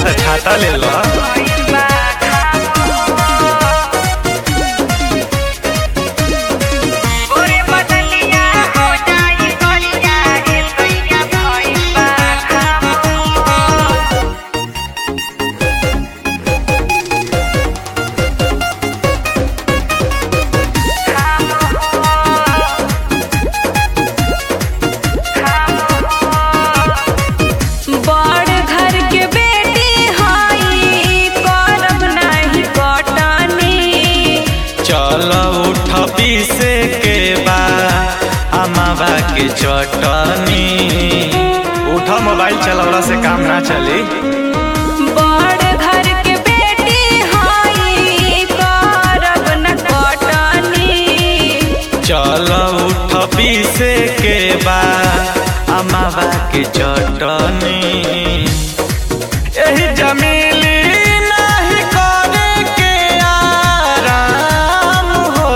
तो छाता ले लो गोरे बदलिया हो जाई करिया ए सैया भइल बा घाम बड़ घर के बेटी हई करब नाही कटनी चल उठ पीसे के बा अमावा के चटनी उठ मोबाइल चलवला से काम ना चली बड़ घर के बेटी हई करब न कटनी चल उठ पीसे के बा अमावा के चटनी एही जमीली नाही करे के आराम हो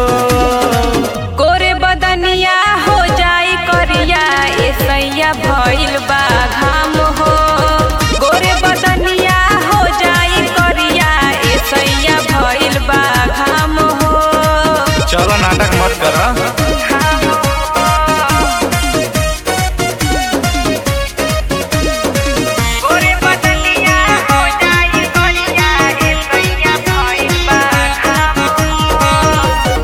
गोरे बदनिया हो जाई करिया ए सैया भइल बा घाम हो गोरे बदनिया हो जाई करिया ए सैया भइल बा घाम हो चलो नाटक मत कर गोरे बदनिया हो जाई करिया ए सैया भइल बा घाम हो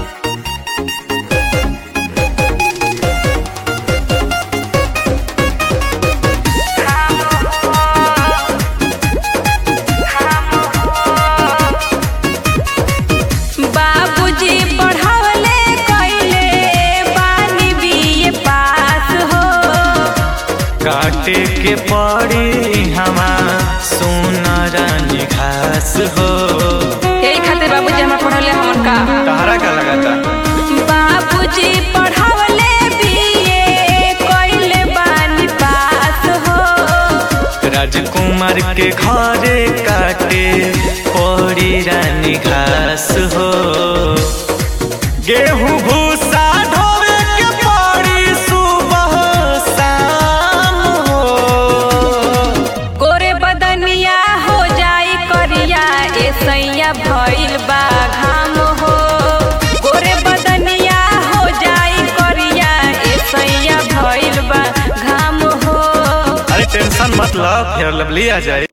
बाबूजी पढ़ावले कैले बानी बीए पास हो काटे के पड़ी हमा सोनर घास हो यही खातिर बाबूजी हमरा पढ़ावले हमन का तहरा का लगाता बाबूजी पढ़ावले बीए कैले बानी पास हो राजकुमार के घरे काटे पड़ी रानी घास हो गेहूं भूसा ढोवे के पड़ी सुबह शाम हो गोरे बदनिया हो जाई करिया ए सैया भइल बा घाम हो गोरे बदनिया हो जाई करिया ए सैया भइल बा घाम हो अरे टेंशन मत लो फिर लवली आ जाए